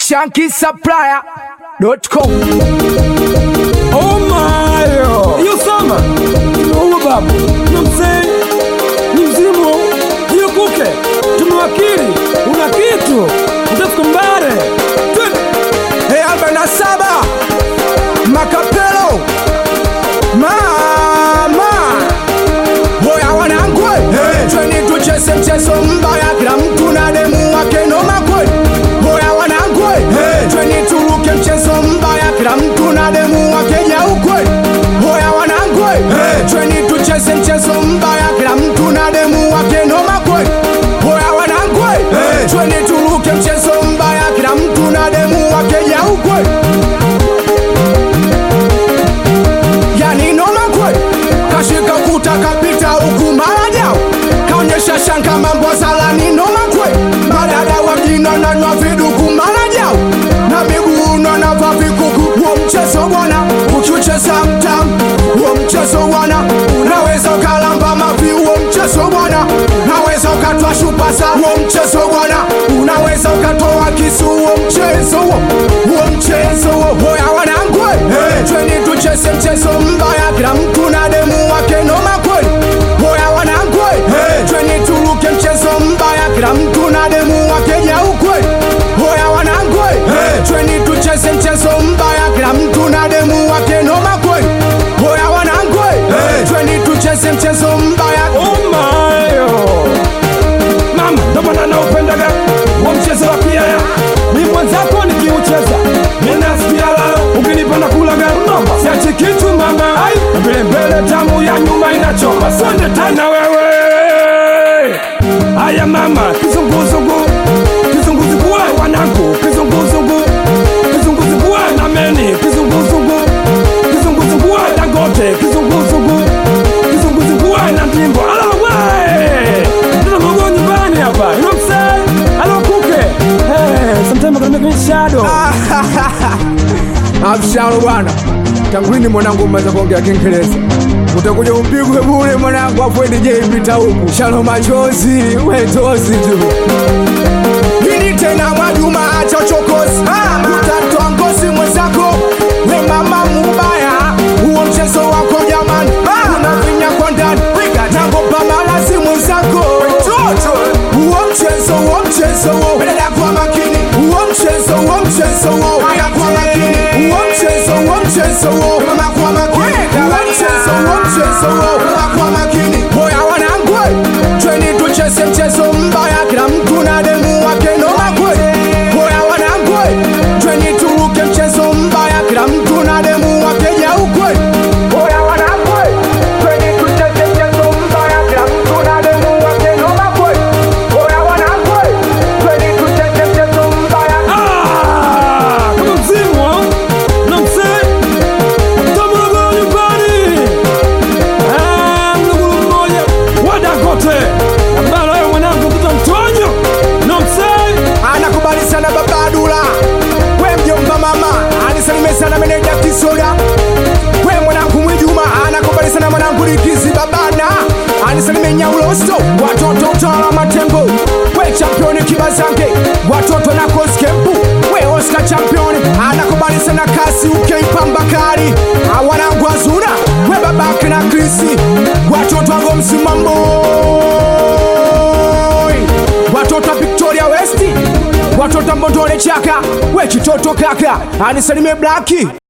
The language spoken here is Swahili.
shankisupplier.com. Oh my hiyo sama huo babu na mzee ni mzimu hiyo kuke tumewakili una kitu mtafika mbare Twende. Hey, arobaini na saba Makapelo mama hoya wanangwe hey. Chweni tucheze mchezo mbaya, kila mtu na demu wake noma kweli. Hoya wanangwe hey. Chweni turuke mchezo mbaya, kila mtu na demu wake nyau kweli. Hoya wanangwe hey. Chweni tucheze mchezo mbaya, kila mtu na demu wake noma kweli. Hoya wanangwe hey. Chweni turuke mchezo mbaya, kila mtu na demu wake nyau kweli. yani noma kweli kashika kuta kapita huku mara jao kaonyesha shanga mambo salani noma kweli madada wajina nanywa viduku mara jao na miguu nanava vikuku huo mchezo bwana ukiucheza mtam huo mchezo bwana unaweza ukalamba mavi huo mchezo bwana naweza ukatwa shupasa huo mchezo bwana unaweza ukatoa kisu huo mchezo huo huo mchezo huo hoya wanangwe hey. chweni tucheze mchezo mbaya kila mtu na demu wake noma kweli hoya wanangwe hey. chweni turuke mchezo mbaya kila mtu na demu wake nyau kweli hoya wanangwe hey. chweni tucheze mchezo mbaya kila mtu na demu wake noma kweli hoya wanangwe hey. chweni tucheze mchezo mbaya Oh my mama ndo maana naupendaga wa mchezo wa kiaya ni mwenzako nikiucheza ninasikia lala ukinipa na kulaga mama siachi kitu mama ai vile mbele tamu ya nyuma inachoma sonde tena wewe haya mama kizunguzungu kizunguzungu we wanangu kizunguzungu kizunguzungu we na meni kizunguzungu kizunguzungu we dangote kizunguzungu kizunguzungu we na ndimbo ala we tuna mogo nyumbani hapa you know what I'm saying alo kuke hey sometimes I gotta make me shadow Abshalo bwana, tangulini mwanangu mmaze kuongea Kiingereza, utakuja umpigwe bure mwanangu, afu DJ pita huku shalo machozi wetozi tu Hili tena Mwajuma acha uchokozi, utatoa ngozi mwenzako we mama mubaya, huo mchezo wako jamani, unavinya kwa ndani nagopa malazi mwenzako huo mchezo huo mchezo huo dada kwa makini huo mchezo huo mchezo huo dada kwa makini huo mchezo huo mchezo huo mama kwa makini huo mchezo huo mchezo huo mama kwa makini hoya wanangwe chweni tucheze mchezo mbaya kila mtu na demu wake noma kweli hoya wanangwe chweni turuke mchezo mbaya kila mtu na demu wake jau kweli hoya wanangwe chweni tucheze mchezo mbaya kila mtu na demu wake noma kweli hoya wanangwe chweni tucheze mchezo mbaya Ah, kama mzimu wa na msee tamurogoro nyumbani Ah, mlugulu mmoja wa Dangote ambalo wewe mwanangu mtoto mtonyo na msee anakubali sana baba Dula, we mjomba mama anisalimie sana meneja Kisoda, we mwanangu Mwijuma anakubali sana mwanangu Likizi babana anisalimie Nyaulosto, watoto utawala Matembo, we championi Kibazange, watoto na Koskempu, we Oscar championi anakubali sana kasi ukeipambakari awanangu Azuna, we babake na Krisi, watoto wango msimambo watoto wa Victoria West, watoto wa Mbondole Chaka, we kitoto kaka, anisalimie Blaki